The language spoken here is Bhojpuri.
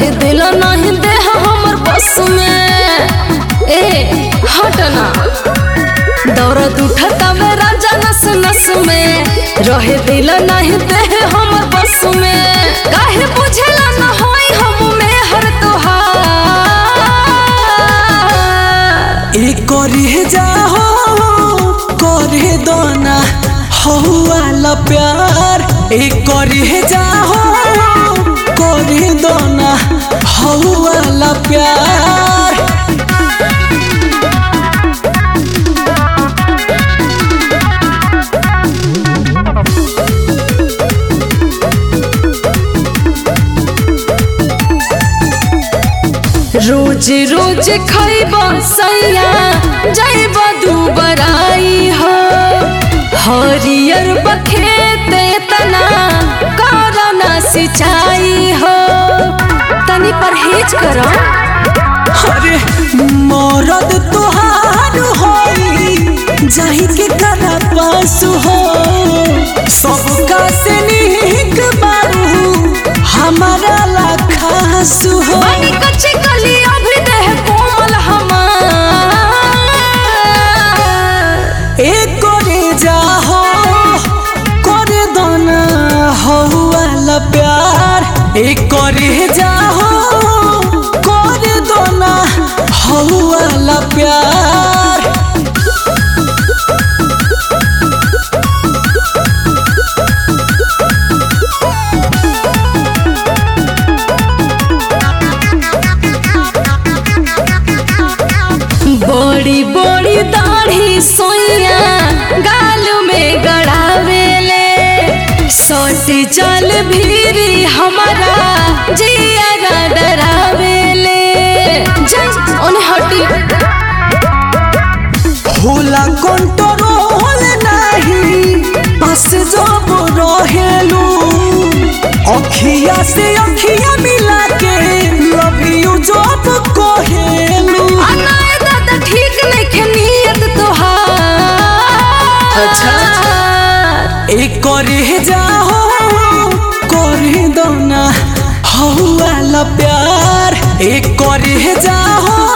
रहे दिल नहीं देह हमर बस में ए हटना दौरत उठता मेरा जनस नस में रहे दिल नहीं देह हमर बस में काहे बुझला न होई हम में हर तोहार ए करे जाहो करे दोना हौवाला प्यार ए करे जाहो करे दोना हौवाला प्यार रोज रोज खैब सैया जैब दुबराई हो हरियर बखेत तना करना सिंचाई हो तनी परहेज करो अरे मरद तोहार होई जाहि के करा पास हो सबका से निक बारू हमारा लाखास हो बानी कच्ची कली अभी देह कोमल हमार ए करे जाहो करे दोना हौवाला प्यार ए करे जाहो करे दोना हौवाला प्यार बड़ी बड़ी दाढ़ी सोइया गाल में गड़ावेले सोटी चल भीरी हमारा जिया डरावेले जय ओने हटी होला कंट्रोल नाही बस जब रहेलू अखिया से अखिया मिला के लव यू जब कहेलू अनाए दादा ठीक नहीं नियत तोहार अच्छा। ए करे जाहो करे दोना हौवाला प्यार ए करे जाहो